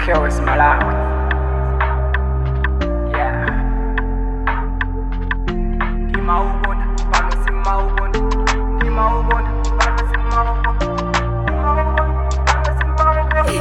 Kills Malawi. Yeah. Ndimaubona, pano simaubona. Ndimaubona, pano simaubona. Ndimaubona, pano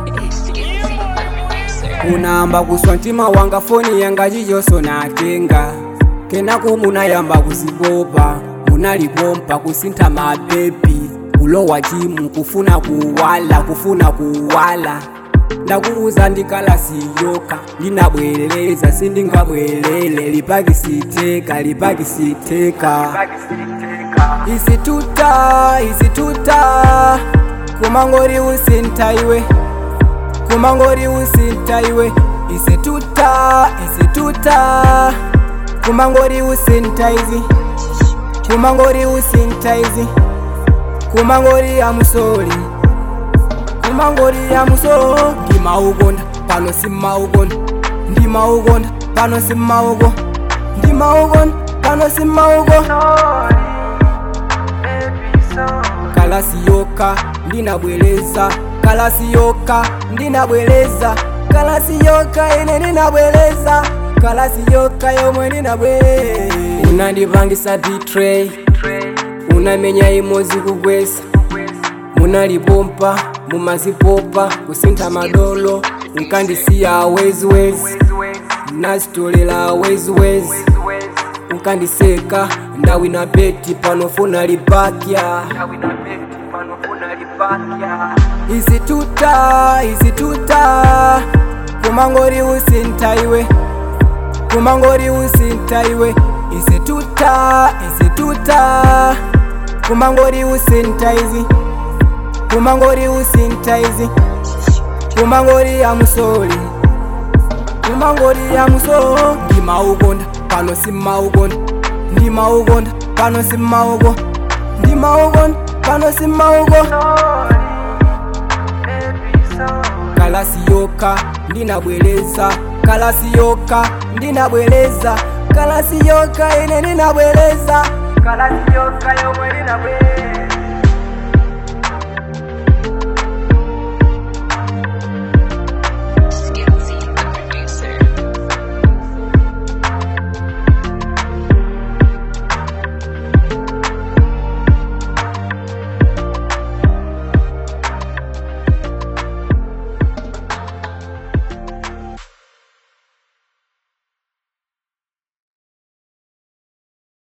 simaubona. kunamba kuswa mtima wanga foni yanga chichonso natenga kenaku munayamba kuzipopa munalipompa kusintha mapepi kulowa chimu kufuna kuwala kufuna kuwala ndakuuza ndikhalasiyoka ndinabwerereza sindingabwerere lipakisitheka lipakisitheka Pakisiteka. isituta isituta kumangori usintha iwe kumangori usintha iwe isituta isituta kumangori usintha izi kumangori usintha izi kumangori amusoli kumangori amusolo ndimaukonda pano simaukonda ndimaukonda pano simauko ndimaukonda pano simauko Sorry, baby, sorry. kalasiyoka ndinabwereza kalasiyoka ndinabwereza kalasiyoka ine ndinabwereza kalasiyoka yomwe ndinabwe unandipangisa betray Trey, unamenya imozi kugwesa munalipompa mumazipopa kusintha madolo unkandisiya weziwezi wezi, wezi, nasitolera weziwezi wezi. unkandiseka ndawina beti panofuna lipakya Ndawina beti, pano funa lipakya. isituta isituta kumangori usintha iwe kumangori usintha iwe isituta isituta kumangori usintha izi kumangori usintha izi kumangori amusoli kumangori amusolo ndimaukonda pano simaukonda ndimaukonda pano simauko ndimaukonda pano simauko Sorry, baby, sorry. kalasiyoka ndinabwereza kalasiyoka ndinabwereza kalasiyoka ine ndinabwereza Kalasiyoka yomwe ndinabwera.